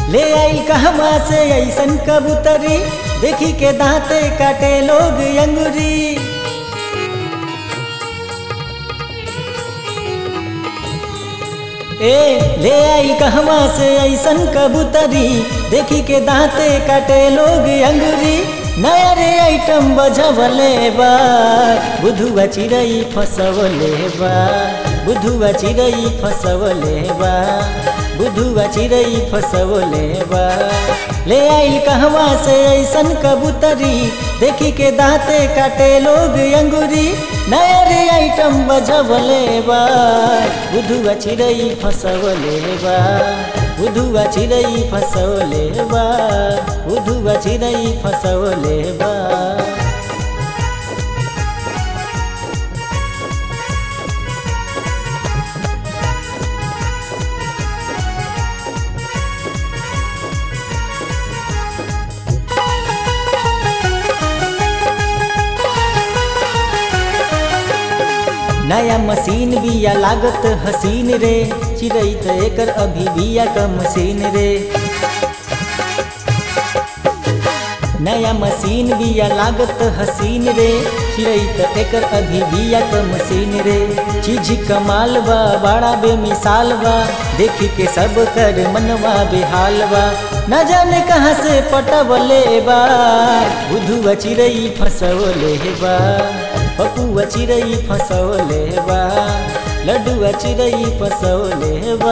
ले आइल कहवा से ऐसन कबूतरी देखी के दांते काटे लोग अंगुरी ए ले आई कहवा से ऐसन कबूतरी देखी के दांते काटे लोग अंगुरी नया रे आइटम बजवले बा बुधुआ चिड़ई फसवले बा बुधुआ चिड़ई फसवले बा बुधुआ चिड़ई फसवले बा ले आइल कहवा से ऐसन कबूतरी देखी के दांते काटे लोग अंगुरी नया रे आइटम बजवले बा बुधुआ चिड़ई फसवले बा बुधुआ चिड़ई फसवले बा बुधुआ चिड़ई फसवले बा नया मशीन बिया लागत हसीन रे चिड़ई त एकर अभी बिया क मशीन रे नया मशीन बिया लागत हसीन रे चिड़ई त एकर अभी बिया क मशीन रे चीज कमाल बा बड़ा बेमिसाल बा देखी के सब कर मनवा बेहाल बा न जाने कहाँ से पटवले बा बुधुआ चिड़ई फसवले बा पपुआ चिड़ई फसौले बा लड्डुआ चिड़ई फसौले बा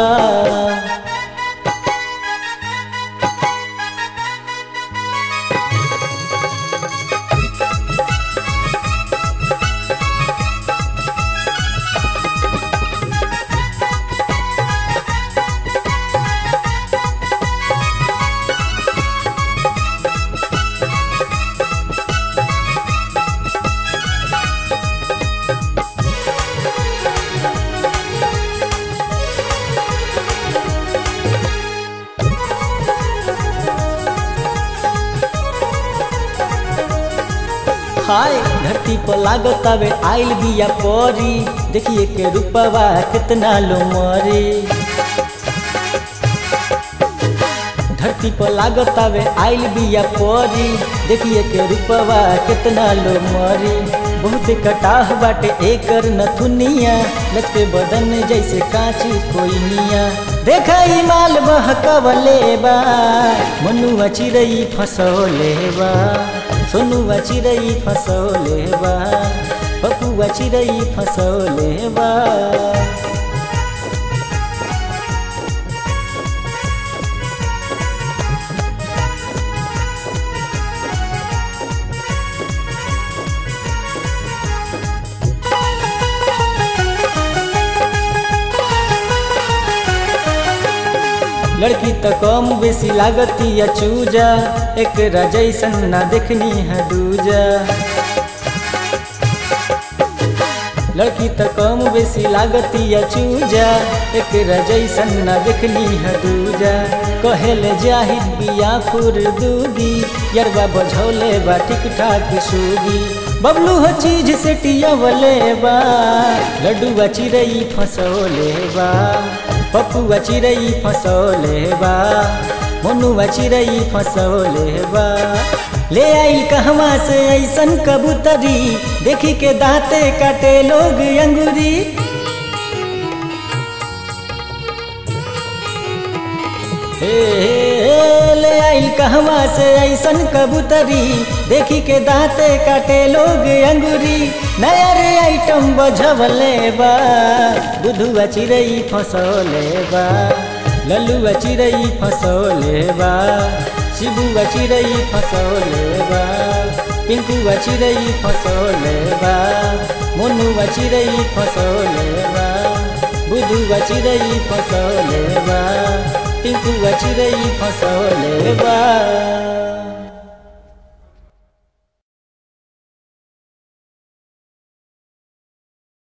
हाय धरती पर लागत आवे आइल बिया परी देखिए के रूपवा कितना लो मरी धरती पर लागत आवे आइल बिया परी देखिए के रूपवा कितना लो मरी बहुत कटाह बाटे एकर नथुनिया लचके बदन जैसे कांची कोई निया देखा ई माल बहकवले बा मनुआ चिड़ई फसौले बा सोनुआ चिड़ई फसौले बा पपुआ चिड़ई फसौले बा लड़की तो कम बेसी लागती या चूजा एक जैसन ना देखनी है दूजा लड़की तो कम बेसी लागती या चूजा एक जैसन ना देखनी है दूजा कहेले जाहिद बिया फुर दूगी यरबा बझौले बा ठीक ठाक सूगी बबलू हो चीज से टियावले बा लड्डुआ चिड़ई फसौले बा पपुआ चिड़ई फसौले बा मनुआ चिड़ई फसौले बा ले आई कहवा से ऐसन कबूतरी देखी के दांते काटे लोग अंगूरी हे, हे, ले आइल कहवा से ऐसन कबूतरी देखी के दांते काटे लोग अंगूरी नया रे आइटम बझवले बा बुधुआ चिड़ई फसौले बा लल्लुआ चिड़ई फसौले बा शिबुआ चिड़ई फसौले बा पिंकुआ चिड़ई फसौले बा मोनुआ चिड़ई फसौले बा बुधुआ चिड़ई फसौले बा टिंकुआ चिड़ई फसौले बा